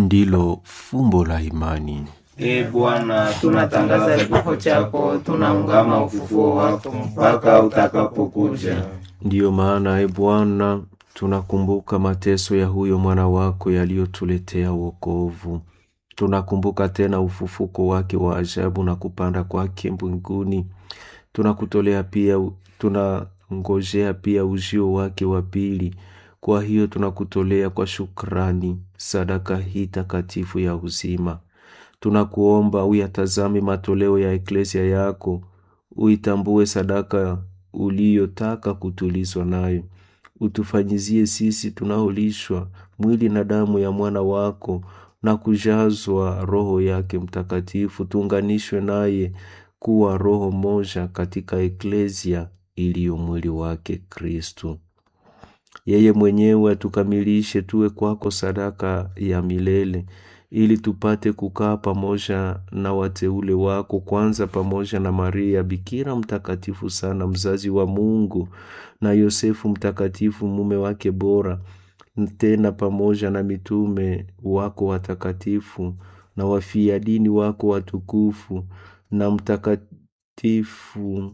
ndilo fumbo la imani. Ee Bwana, tunatangaza kifo chako, tunaungama ufufuo wako mpaka utakapokuja. Ndiyo maana, e Bwana, tunakumbuka mateso ya huyo mwana wako yaliyotuletea wokovu. Tunakumbuka tena ufufuko wake wa ajabu na kupanda kwake mbinguni. Tunakutolea pia, tunangojea pia ujio wake wa pili. Kwa hiyo tunakutolea kwa shukrani sadaka hii takatifu ya uzima. Tunakuomba uyatazame matoleo ya eklesia yako, uitambue sadaka uliyotaka kutulizwa nayo, utufanyizie sisi tunaolishwa mwili na damu ya mwana wako na kujazwa Roho yake Mtakatifu, tuunganishwe naye kuwa roho moja katika eklesia iliyo mwili wake Kristu. Yeye mwenyewe atukamilishe tuwe kwako sadaka ya milele ili tupate kukaa pamoja na wateule wako, kwanza pamoja na Maria Bikira mtakatifu sana, mzazi wa Mungu, na Yosefu mtakatifu, mume wake bora, tena pamoja na mitume wako watakatifu na wafia dini wako watukufu na mtakatifu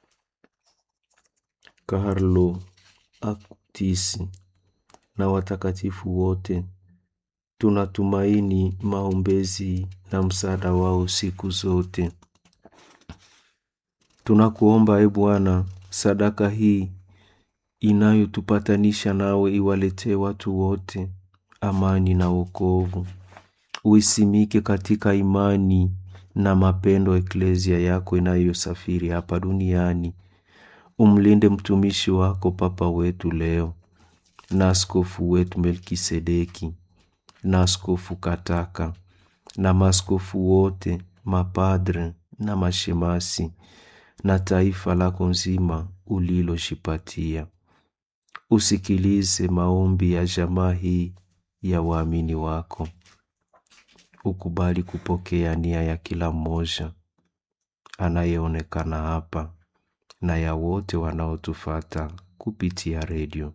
Karlo Aktisi na watakatifu wote tunatumaini maombezi na msaada wao siku zote. Tunakuomba e Bwana, sadaka hii inayotupatanisha nawe iwaletee watu wote amani na wokovu. Uisimike katika imani na mapendo eklesia yako inayosafiri hapa duniani. Umlinde mtumishi wako Papa wetu leo na askofu wetu Melkisedeki na askofu Kataka na maaskofu wote, mapadre na mashemasi na taifa lako nzima uliloshipatia. Usikilize maombi ya jamaa hii ya waamini wako, ukubali kupokea nia ya kila mmoja anayeonekana hapa na ya wote wanaotufata kupitia redio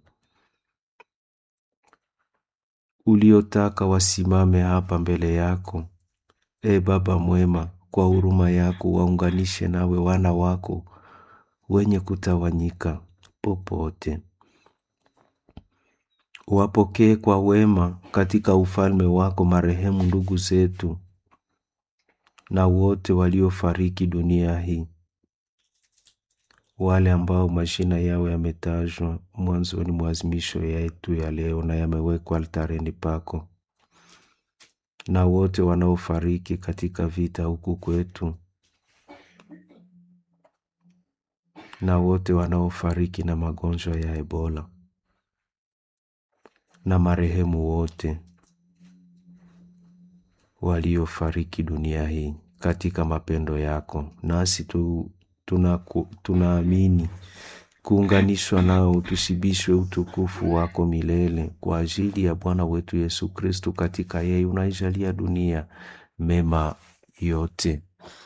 uliotaka wasimame hapa mbele yako. E Baba mwema, kwa huruma yako waunganishe nawe wana wako wenye kutawanyika popote. Wapokee kwa wema katika ufalme wako marehemu ndugu zetu na wote waliofariki dunia hii, wale ambao majina yao yametajwa mwanzoni mwa azimisho yetu ya leo na yamewekwa altareni pako, na wote wanaofariki katika vita huku kwetu, na wote wanaofariki na magonjwa ya Ebola, na marehemu wote waliofariki dunia hii katika mapendo yako, nasi tu tunaamini tuna kuunganishwa nao tushibishwe utukufu wako milele kwa ajili ya Bwana wetu Yesu Kristu. Katika yeye unaijalia dunia mema yote.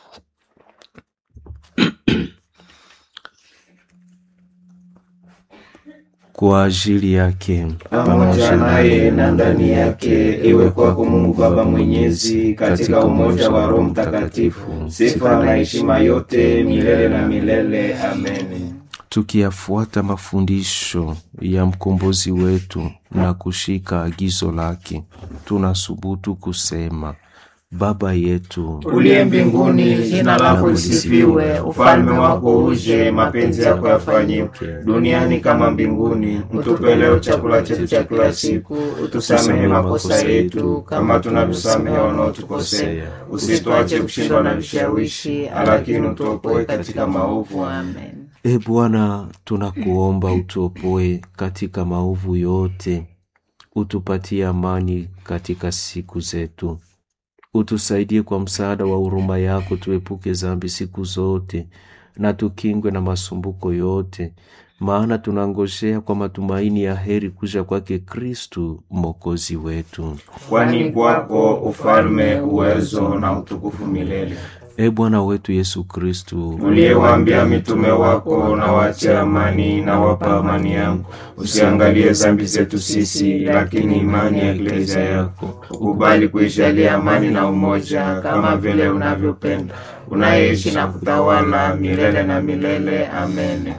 kwa ajili yake pamoja naye na ndani yake, iwe kwako Mungu Baba Mwenyezi, katika umoja wa Roho Mtakatifu, sifa na heshima yote milele na milele. Amen. tukiyafuata mafundisho ya mkombozi wetu na kushika agizo lake, tunasubutu kusema: Baba yetu uliye mbinguni, jina lako lisifiwe, ufalme wako uje, mapenzi yako yafanyike duniani kama mbinguni. Mtupe leo chakula chetu cha kila siku, utusamehe makosa yetu kama tunavyosamehe wanaotukosea, usituache kushindwa na vishawishi, lakini utuopoe katika maovu. Amen. E Bwana, tunakuomba utuopoe katika maovu yote, utupatie amani katika siku zetu, utusaidie kwa msaada wa huruma yako, tuepuke dhambi siku zote na tukingwe na masumbuko yote, maana tunangojea kwa matumaini ya heri kuja kwake Kristu mwokozi wetu. Kwani kwako ufalme, uwezo na utukufu milele. E Bwana wetu Yesu Kristu, uliyewaambia mitume wako, na wache amani na wapa amani yangu, usiangalie dhambi zetu sisi, lakini imani ya eklezia yako. Ukubali kuijalia amani na umoja, kama vile unavyopenda, unayeishi na kutawala milele na milele. Amen.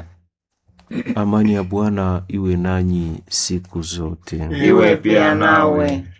amani ya Bwana iwe nanyi siku zote. Iwe pia nawe.